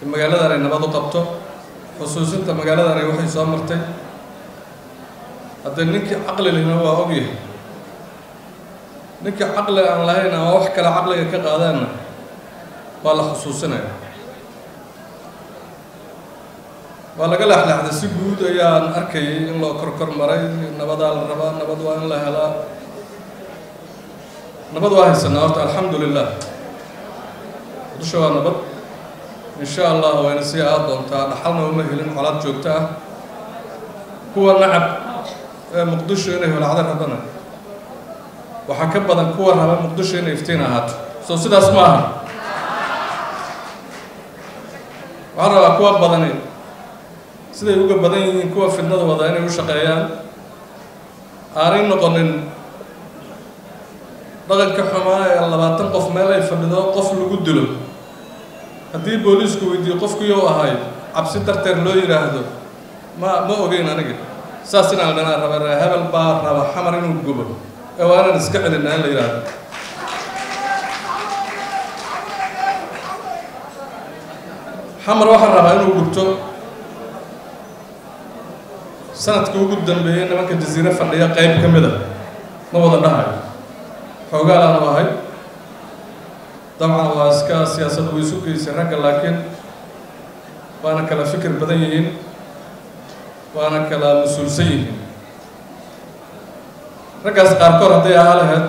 in magaaladan ay nabad u qabto xusuusinta magaaladan waxay soo martay haddee ninkii caqli lehna waa ogyahay ninkii caqli aan lahayn ama wax kale caqliga ka qaadaanna waa la xusuusinaya waa laga leexleexday si guud ayaan arkayay in loo kor kor maray nabadaa la rabaa nabad waa in la helaa nabad waa haysanaa horta alxamdu lilah dusha waa nabad in sha allah wayna sii aad doontaa dhaxalna uma helin colaad joogto ah kuwa nacab ee muqdisho inay holacdo rabana waxaa ka badan kuwa raba muqdisho inay iftiin ahaato soo sidaas ma aha waxaan rabaa kuwa badani siday uga badan yihiin kuwa fidnada wada inay u shaqeeyaan aanay noqonin dhaqanka xumaa ee labaatan qof meel ay fadhido qof lagu dilo haddii booliisku weydiiyo qofkii u ahay cabsi darteed loo yidhaahdo ma ma ogeyn aniga saas inaan dhanaa raba ree hebel baa raba xamar inuu gubo ee waa inaan iska celinaa in la yidhaahdo xamar waxaan rabaa inuu gubto sanadkii ugu dambeeyey nimanka jasiire fadhiya qeyb ka mid a ma wada dhahayo xoogaalaan u ahay dabcan waa iska siyaasad way isu geysay ragga laakiin waana kala fikir badan yihiin waana kala mas-uulsan yihiin raggaas qaarkood hadday ahaa lahayd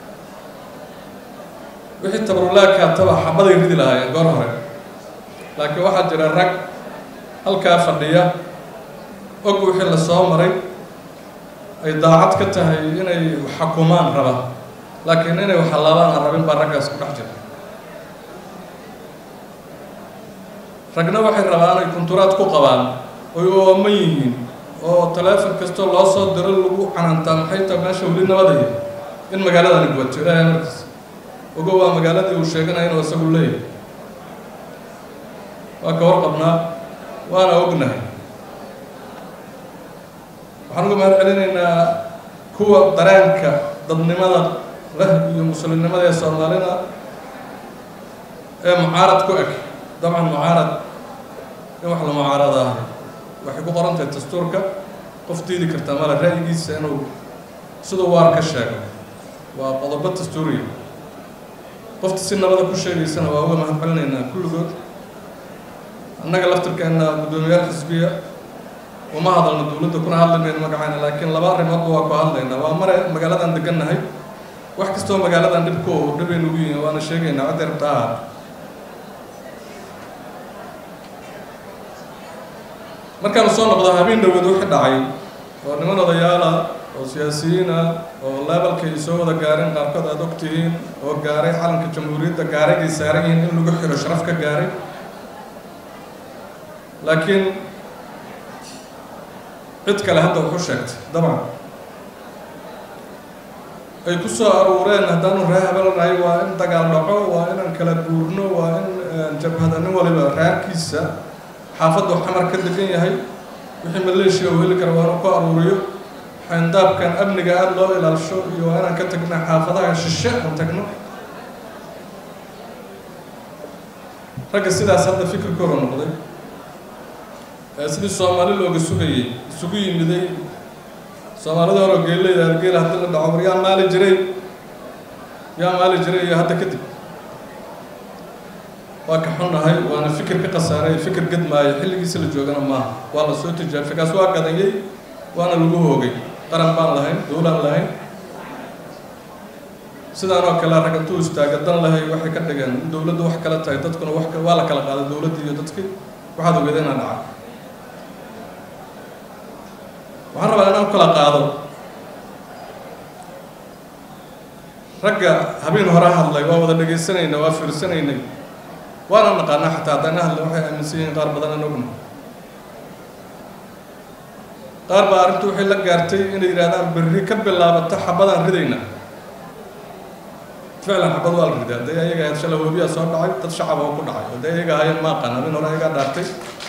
wixii tabarulaagkaa taba xabaday ridi lahaayeen goor hore laakiin waxaa jira rag halkaa fadhiya og wixii la soo maray ay daacad ka tahay inay xakumaan raba laakiin inay waxalaabaan aan rabin baa raggaas ku dhex jira ragna waxay rabaan ay kunturaad ku qabaan oy ooman yihiin oo taleefon kastoo loo soo diro lagu canaantaa maxay tahay meesha weli nabadaya in magaaladani gubato ilaahay markiis ogo waa magaaladii uu sheeganaya inuu isagu leeyahay waa ka warqabnaa waana ognahay waxaan uga mahad celinaynaa kuwa dareenka dadnimada leh iyo muslimnimada ee soomaalida ee mucaarad ku eg dabcan mucaarad in wax la mucaarada ah waxay ku qoran tahay dastuurka qof diidi kartaa male ra'yigiisa inuu siduu waar ka sheego waa qodobo dastuuriya qofta si nabada ku sheegaysana waa uga mahad celinaynaa kulligood annaga laftirkeenna guddoomiyaal xisbiya uma hadalno dowladda kuna hadli mayno magacayna laakiin laba arrimoodba waa ku hadlaynaa waa mare magaaladan degannahay wax kastoo magaaladan dhibku oo dhibay nagu yihiin waana sheegaynaa cidday rabta ahaat markaanu soo noqdo habeen dhaweed wixii dhacay oo niman odayaala oo siyaasiyiina oo lebalka ay soo wada gaareen qaarkood aada og tihiin oo gaaray calanka jamhuuriyadda gaaragay saaran yihiin in lagu xiro sharaf ka gaaray laakiin cid kale hadda wuxu sheegtay dabcan ay ku soo aruureen haddaanu ree habelnahay waa in dagaal dhaco waa inaan kala guurno waa in jabhada nin waliba reerkiisa xaafaddu xamar ka degan yahay wixii maleeshiya uu heli kara waa inuu ku aruuriyo xayndaabkan amniga aada loo ilaalisho iyo waa inaan ka tagna xaafadaha shishe aan tagno ragga sidaas hadda fikirkooda noqday sidii soomaali looga sugayay isugu yimiday soomaalida hore geeleyda argeel haddii la dhaco war yaa maali jiray yaa maali jiray iyo hadda kadib waa ka xunnahay waana fikir ka khasaaray fikir gadmaayo xilligiisa la joogana maaha waa la soo tijaabay kaas waa gadanyay waana lagu hoogay qaran baan lahayn dowlaan lahayn sidaan oo kale rag intuu istaaga dan lahay waxay ka dhigeen in dowladdu wax kala tahay dadkuna wax waa la kala qaaday dowladdii iyo dadkii waxaad ogeeda inaan dhaca waxaan rabaa inaan kala qaado ragga habeen hore hadlay waa wada dhagaysanaynay waa fiirsanaynay waana naqaanaa xataa haddana hadle waxay aaminsan yihiin qaar badan aan ogna qaar baa arrintu waxay la gaartay inay yidhahdaan berri ka bilaabata xabadaan ridayna ficlan xabad waa la riday hadday ayaga ahayd shala webiyaa soo dhacay dad shacab oo ku dhacay hadday ayaga ahaayeen ma aqaan habeen hore ayagaa dhaartay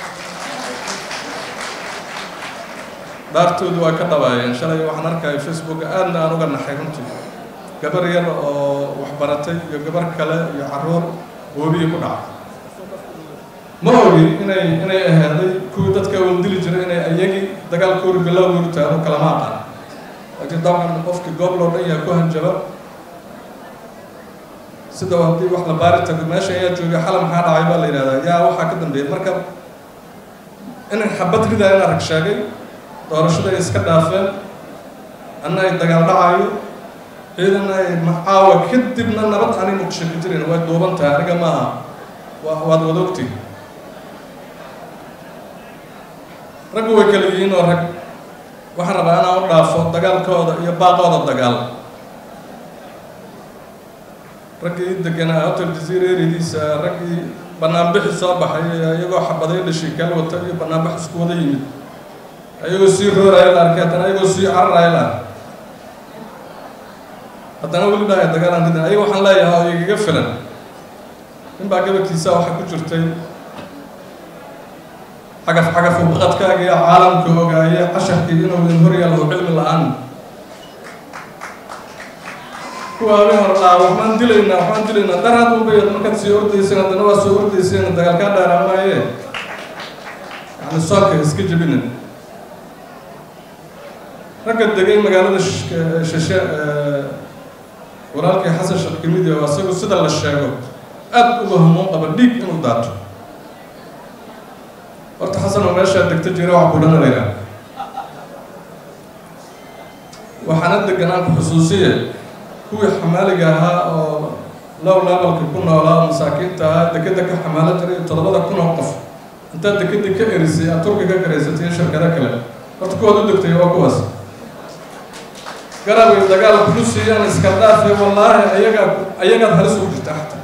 dhaartoodu waa ka dhabaayeen shalay waxaan arkaya facebooka aadna aan uga naxay runtii gabar yar oo waxbaratay iyo gabar kale iyo caruur webiyi ku dhacay ma ogi inay inay ahaaday kuwii dadka waldili jiray inay ayagii dagaalkoori bilowgoodu taado kalama aqaan laakiin dabcan qofkii goob loo dhan yaha ku hanjaba sida haddii wax la baari tago meesha ayaa joogay xala maxaa dhacay baa la yidhahdaa yaa waxaa ka dambeeyay marka inay xabad ridaa in arag sheegay doorashada ay iska dhaafeen anna ay dagaal dhacayo ciidana ay macaawa kadibna nabad ani muqsho ka jirin way duuban tahay aniga maaha waa waad wada ogti raggu way kala yihiin oo rag waxaan rabaa inaan u dhaafo dagaalkooda iyo baaqooda dagaal raggii deganaa hotel jaziira erediisa raggii banaanbixi soo baxay iyagoo xabaday dhashay kala wata iyo banaanbax isku wada yimid ayagoo sii rooraya la arkay haddana ayagoo sii cararaya la arkay haddana weli dhaaya dagaalaan ridin ayaga waxaan leeyahay oo igaga filan nin baa gabalkiisa waxaa ku jirtay xagaf xagaf ubaqadkaaga iyo caalamka ogaaye casharkii inuu idin horyaalo cilmi la-aan kuwa habeen hor dhaa waxbaan dilaynaa waxbaan dilaynaa dar had ubayad markaad sii ordayseen haddana waa soo ordayseen dagaalkaa dheeraamaaye yani soonka iska jebinin ragga degay magaalada shashe walaalkii xasan sheekh kamid oo isagu sida la sheego aad uga hamuun qaba dhiig inuu daato horta xasan oo meeshaa degta jira waxa kudhana la yidhaha waxaana degan aan ku xusuusiye kuwii xamaaliga ahaa oo low levelka ku noolaa oo masaakiinta ahaa dekeda ka xamaalo jiray toddobada kun oo qof intaad dekeda ka erisay aad turki ka garaysatay iyo shirkado kale horta kuwaad u degtay waa kuwaas garabay dagaal kulu siiyaan iska dhaafe wallaahi ayagaa ayagaad halis ugu jirta xataa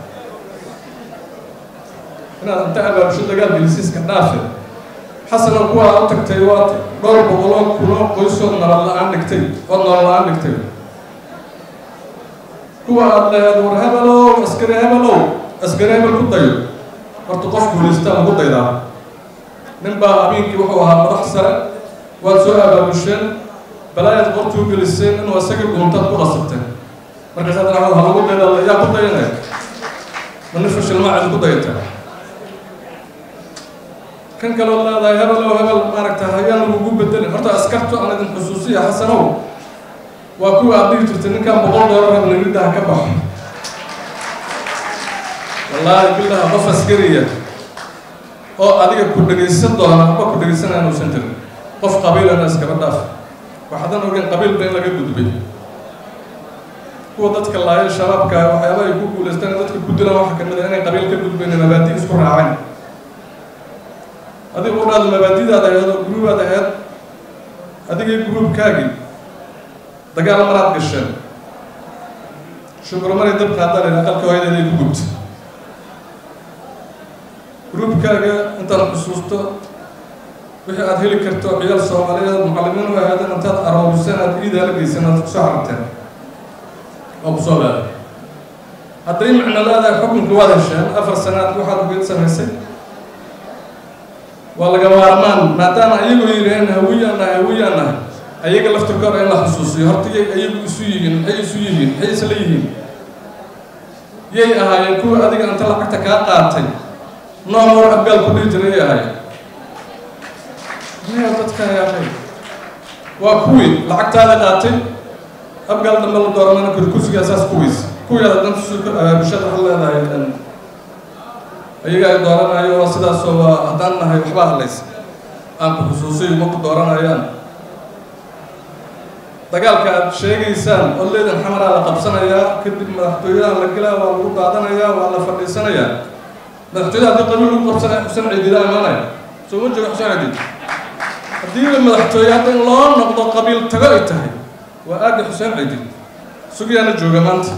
inaad inta abaabusho dagaal gelisi iska dhaafe xasana kuwaa u tagtay waad dhowr boqoloo kunoo qoysood nolol la-aan dhigtay ood nolol la-aan dhigtay kuwa aada laheed war hebelow askari hebelow askari hebel ku dayo horta qof guulaystaa lagu daydaa nin baa habeenkii wuxuu ahaa madax sare waad soo abaabusheen balaayaad qortuu geliseen inuu isagii dhuuntaad ku qasabteen markaasaad dhacdo ha lagu dayda yaa ku dayanaya ma nin fashilmaacid ku dayata kan kaloo leedahay hebelow hebel maaragta hayaan lagugu bedelin horta askartu aan idin xusuusiya xasanow waa kuwa aad dhigi jirtay ninkan boqol doolar habnimidda ha ka baxo wallaahi billaha qof askariya oo adiga ku dhegaysan doona aba ku dhegaysanaya inuusan jirin qof qabiilana iskaba dhaaf waxaadan ogeyn qabiilba in laga gudbay kuwa dadka laaya shabaabka waxyaaba ay ku guulaystaan dadka ku dilaan waxa kamid a inay qabiil ka gudbayn mabaadi isku raaceen adiga u dhaado mabaadidaad aheed oo guruubaad aheed adigii guruubkaagii dagaal maraad gasheen shukro maray dab qaadaan aqalka hooyadeeday ku gubta gruubkaaga intaad xusuusto wixii aad heli karto ciyaal soomaaliyeed mucallimiin u ahaadeen intaad arooriseen aad iidaa la geysan aad kusoo xarabteen oo kusoo leeday hadday macno leedahay xukunka waad hesheen afar sanaad waxaad ugeed samaysay waa laga maarmaan maadaama ayagoo yidhaheen hawiyaan nahay hawiyaan nahay ayaga laftirkooda in la xusuusiyo horta yay ayagu isu yihiin maxay isu yihiin maxay isla yihiin yay ahaayeen kuwa adiga inta lacagta kaa qaatay nooc hor abgaal ku dhihi jiray yay ahaayeen maya dadka yaaqay waa kuwii lacagtaada qaatay abgaal dambe la dooranana kuri kursigaa saas kuwiis kuwiyaada danta bulshada waxaa leedahay ayaga ay dooranayo waa sidaasoo waa haddaan nahay waxba hadlays aan ku xusuusiyo ma ku dooranayaan dagaalka aad sheegaysaan oo leedan xamaraa la qabsanayaa kadib madaxtooyaha la gelaa waa lagu daadanayaa waa la fadhiisanayaa madaxtooyaha haddii qabiil lagu qabsanaya xuseen ciididaa imaanaya soo ma jooga xuseen ciidid haddiiba madaxtooye hadda in loo noqdo qabiil tago ay tahay waa aagga xuseen ciidid sugiyaana jooga maanta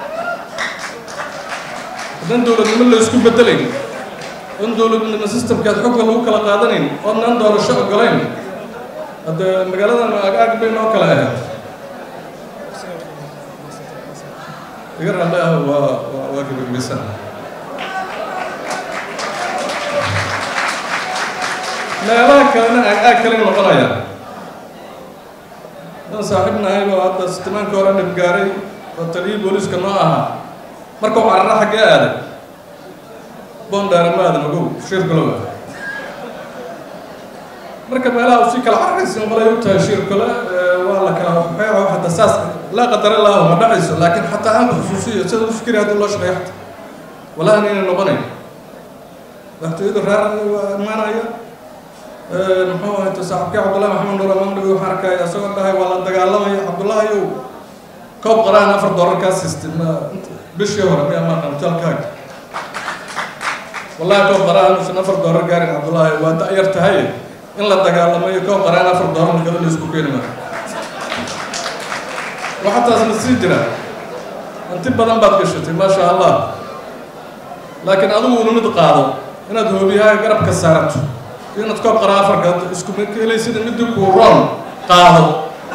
haddaan dowladnimo la isku bedelayn oon dowladnimo systemkaad xogka lagu kala qaadanayn oodnaan doorasho ogolayn hadde magaaladan aag aag bay noo kala ahayd iga ralle ah waa waa waa gabagbaysan meelaha kalena aag aag kale noqonaya dan saaxiib nahay oo hadda sitimaanka hore dhib gaaray oo taliyii booliiska noo ahaa markuu carara xaggee aaday boondheere maadan ogow shirkalow marka meelaha usii kala cararaysin qolay u tahay shirkale waa la kala waxeeco hadda saas laa qadara laahu ma dhacayso laakiin xataa aan ku xusuusiyo sida u fikiri haddii loo shaqeeyo xataa wallahi inayna noqonayn madaxtooyadu reer waa imaanaya muxuu ahayto saaxiibkii cabdullahi maxamed nuur amandhawi waxaan arkaya isagoo dhahay waa la dagaalamaya cabdullahi yow koob qaraan afar doolar kaa siistay ma bishii hore miyaa maa qanjalkaaga wallahi koob qaraan uusan afar doolar gaarin cabdullahi waa da-yar tahay in la dagaalamayo koob qaraan afar doolar galo la isku keeni maayo waxaa taasna sii jira hanti badan baad gashatay maasha allah laakiin adigu una mid qaado inaad hoobiyaha garabka saarato iyo inaad koob qaraa afarka isku helay sida midii kuu roon qaado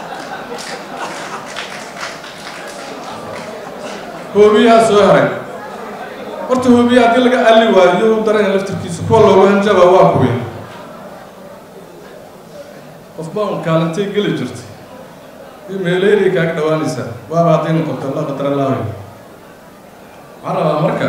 hoobiyaha soo haray horta hoobiyaha haddii laga alli waayo u daranya laftirkiisa kuwa loogu hanjaba waa kuwi qofba un kaalintay geli jirtay iyo meeleeray kaaga dhawaanaysaa waaba hadday noqoto la qadara laahay waxaan rabaa marka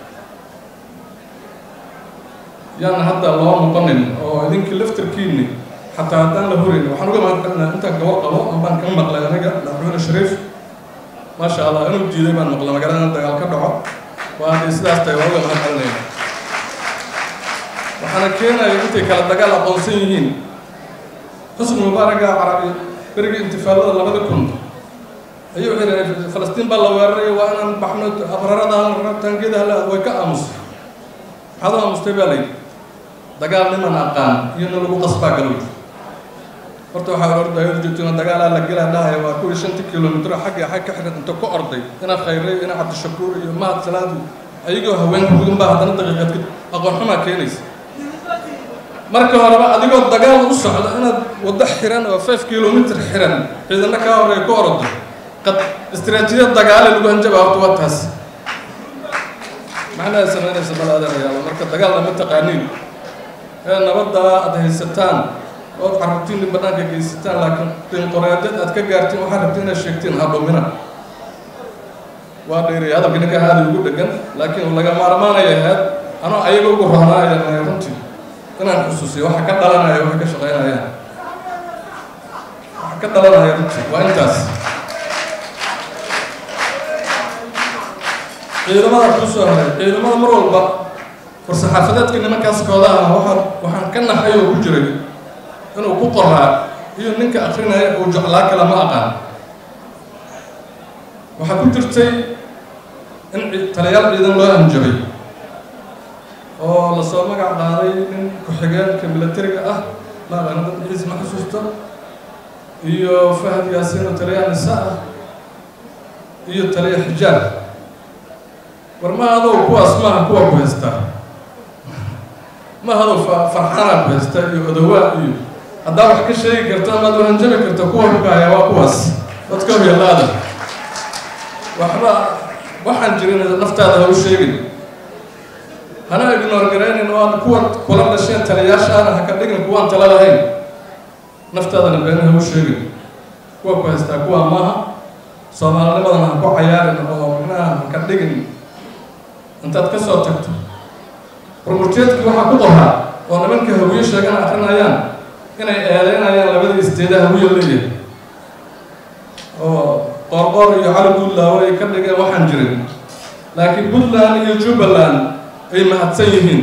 yaan hadda loo noqonin oo idinkii laftirkiini xataa haddaan la horayn waxaan uga mahadcelinaa intaan gabo qabo ambaan ka maqlay aniga madaxweyne shariif maasha allah inuu jiiday baan maqlay magaalada dagaal ka dhaco waa hadday sidaas tahay waa uga mahadcelinaya waxaana keenaya intay kala dagaal aqoonsan yihiin xusni mubaaraga carabi berigii intifaalada labada kun ayuu xiray falastiin baa la weeraray waa inaan baxno abrarada taangiyada hala way ka aamusay maxaad u aamustay baa layidhi dagaal niman aqaan iyo na lagu qasbaa galow horta waxaa ordaya joogtina dagaalaa la gelaa dhahaya waa kuwii shantii kilomitr xagga xag ka xidhan inta ku orday ina khayray ina cabdishakuur iyo mahad salaadu ayagoo haweenka gudan baa haddana daqiiqaad kadib aqoon xumaa keenaysa marka horeba adigoo dagaal u socda inaad waddo xiran oo five kilomitr xiran ciidana kaa horeeya ku ordo qad istiraatiijiyad dagaale lagu hanjaba horta waa taas macnaha samaynaysa bal adeerayaal marka dagaalna ma taqaaniin ee nabadda aad haysataan ood carruurtiinni bannaanka geysataan laakiin dinqoreedyad aad ka gaartiin waxaad rabti inaad sheegtiin ha dhumina waa dheeriya hadalka ninkaa aada ugu dhegan laakiin laga maarmaanaya ahayd anoo ayaga ugu roonaaya runtii inaan xusuusiyo waxa ka dhalanaya waxay ka shaqaynayaan waxa ka dhalanaya runtii waa intaas ciidamada kuu soo haray ciidamada mar walba war-saxaafadeedka nimankaas koodaha waxaa waxaan ka naxay oo ku jiray inuu ku qoraa iyo ninka akrinaya uu jeclaa kala ma aqaan waxaa ku jirtay in taliyaal ciidan loo hanjabay oo lasoo magac qaaday nin ku-xigeenka milatariga ah maaqana dad ciis ma xusuusto iyo fahad yaasiin oo taliyaha nisa ah iyo taliya xijaab war ma adow kuwaas maaha kuwa ku haysta ma adow farxaana ku haysta iyo odawaa iyo haddaa wax ka sheegi karto amaad wahanjabi karto kuwa hukahaya waa kuwaas dadka hoyalaada waxba waxaan jirin naftaada ha u sheegin hana ignoor garaynin oo aan kuwa kula dhasheen taliyaashaana ha ka dhigin kuwaan tala lahayn naftaadana been ha u sheegin kuwa ku haystaa kuwa maaha soomaalinimadana ha ku cayaarin oo macnaha ha ka dhigin intaad ka soo tagto rumurteedkii waxaa ku qoraa oo nimanka hawiye sheegana akrinayaan inay eedeynayaan labada isteeda hawiye leeyahay oo qoorqoor iyo cali puntland ay ka dhigeen waxaan jirin laakiin puntland iyo jubbaland ay mahadsan yihiin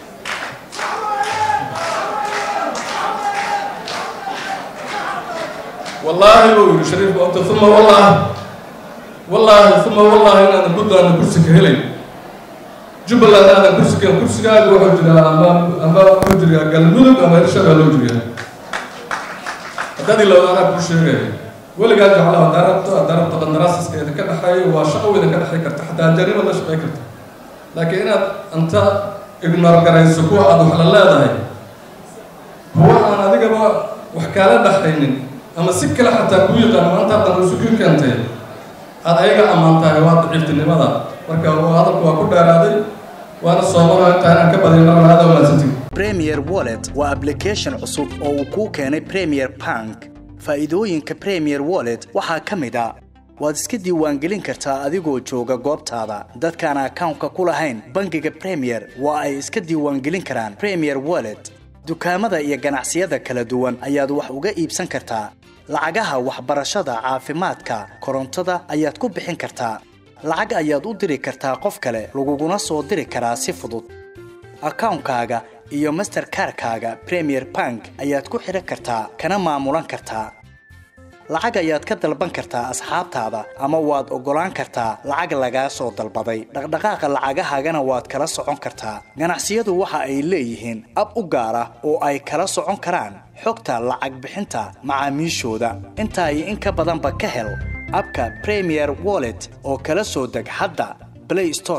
wallaahi buu yidhi shariif boota uma wallaahi wallaahi uma wallaahi inaadan puntlandna kursi ka helay jubbaland aadan kursi ka kursigaaga wuxuu jiraa ama ama wuxuu jiraa galmudug ama hirshabaa loo jiriyaa haddadii lawadaanaa kuu sheegaya weligaa jeclaha haddaa rabto haddaa rabto qandaraasaska idinka dhexeeyo waa shaqo idinka dhexey karta xataa jarima la shaqey karta laakiin inaad inta ignoor garayso kuwa aada wax la leedahay kuwa aan adigaba wax kaala dhexaynin ama si kale xataa kuu yaqaan maanta haddan usukii keentay aada ayaga ammaan tahay waa daciiftinimada marka hadalku waa ku dheeraaday waana soomalo intaa inaan ka badin marlaada wanaagsantii premier wallet waa application cusub oo uu kuu keenay premier bank faa'iidooyinka premier wallet waxaa ka mid a waad iska diiwaangelin kartaa adigoo jooga goobtaada dadkaan akawnka ku lahayn bangiga premier waa ay iska diiwaangelin karaan premier wallet dukaamada iyo ganacsiyada kala duwan ayaad wax uga iibsan kartaa lacagaha waxbarashada caafimaadka korontada ayaad ku bixin kartaa lacag ayaad u diri kartaa qof kale laguguna soo diri karaa si fudud akawnkaaga iyo masterkarkaaga premier bank ayaad ku xidhan kartaa kana maamulan kartaa lacag ayaad ka dalban kartaa asxaabtaada ama waad oggolaan kartaa lacag lagaa soo dalbaday dhaqdhaqaaqa lacagahaagana waad kala socon kartaa ganacsiyadu waxa ay leeyihiin ab u gaar ah oo ay kala socon karaan xogta lacag bixinta macaamiishooda intaa iyo in ka badanba ka hel abka premier wallet oo kala soo deg hadda play store